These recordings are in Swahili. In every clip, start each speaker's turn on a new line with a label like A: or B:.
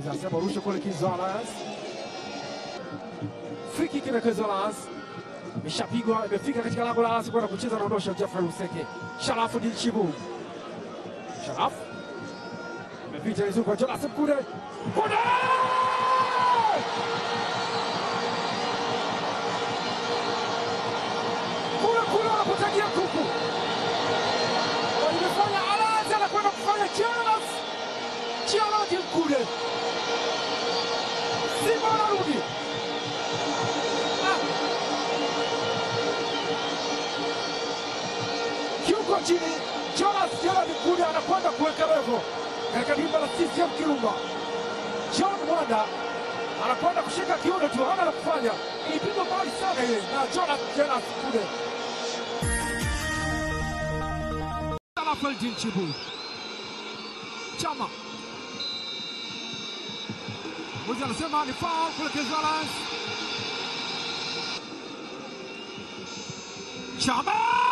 A: Anasema rusha kule Kizalas. Free kick na Kizalas. Imeshapigwa, imefika katika lango la Alasi kwenda kucheza naondosha Jeffrey Useke. Sharafu Dilchibu. Sharafu. Imepita vizuri kwa Jonas Mkude. Mkude! Kule kule wanapotagia kuku. Imefanya Alasi anakwenda kufanya Jonas. Jonas Mkude. Simba wanarudi. Kiuko chini, Jonas Gerard Mkude anakwenda kuweka levo katika dimba la CCM Kirumba. John Mwanda anakwenda kushika kiuno tu, hana la kufanya. Ilipigwa mbali sana ile na Jonas Gerard Mkude. Rafael Dinchibu Chama Mwizi anasema ni foul kule Kizalas. Chama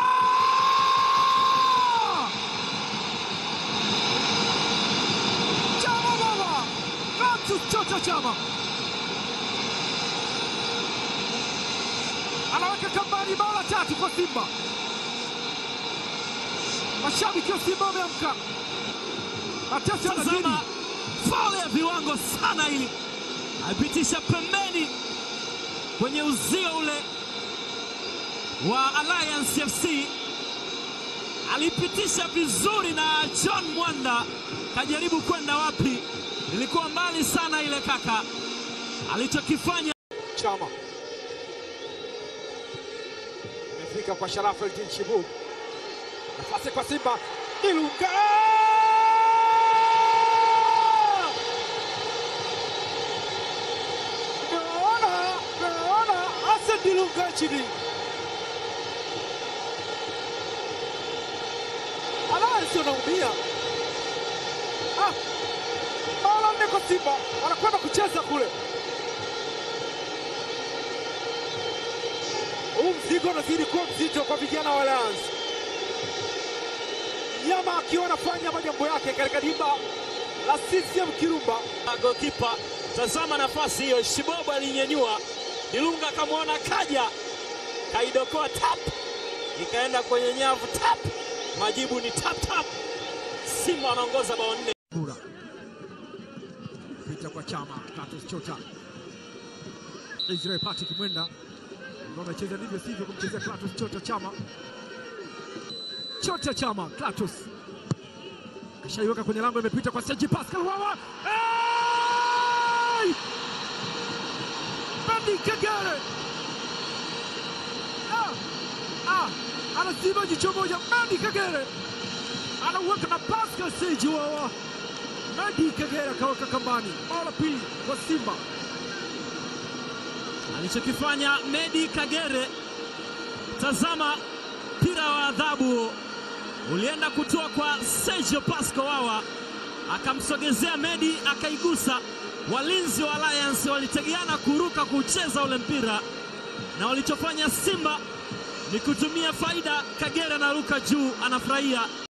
A: Chama baba Francis Chocha Chama anaweka kambani bao la tatu kwa Simba. Mashabiki wa Simba wameamka. Mateso yanazidi.
B: Tazama faul ya viwango sana hili, aipitisha pembeni kwenye uzio ule wa Alliance FC, alipitisha vizuri na John Mwanda kajaribu kwenda wapi, ilikuwa mbali sana ile kaka, alichokifanya
A: Chama imefika kwa Sharafu Eldin Shibu, nafasi kwa Simba Ilunga naona naona Hassan Dilunga chini Alliance anaumia ah, mara nne kwa Simba anakwenda kucheza kule huu mzigo unazidi kuwa mzito kwa vijana wa Alliance. Nyama akiwa anafanya majambo yake katika dimba la CCM Kirumba.
B: gokipa. Tazama nafasi hiyo, Shibobo alinyenyua, Ilunga akamwona kaja, kaidokoa tap, ikaenda kwenye nyavu tap, majibu ni tap tap. Simba wanaongoza bao nne.
A: Bura pita kwa Chama, Clatous Chota, Israel Patrick Mwenda ndio amecheza ndivyo sivyo kumchezea Clatous Chota. Chama Chota, Chama, Clatous kashaiweka kwenye lango, imepita kwa Sergi Pascal Wawa. Hey! Bandi Kagere ah, ah, anaziba jicho moja. Bandi Kagere anauweka na Pascal Sergi Wawa. Bandi Kagere akaweka kambani, bao la pili kwa Simba.
B: alichokifanya Medi Kagere. Tazama mpira wa adhabu ulienda kutoa kwa Sergio Pasco Wawa, akamsogezea Medi, akaigusa. Walinzi wa Alliance walitegeana kuruka kucheza ule mpira, na walichofanya Simba ni kutumia faida. Kagere anaruka juu, anafurahia.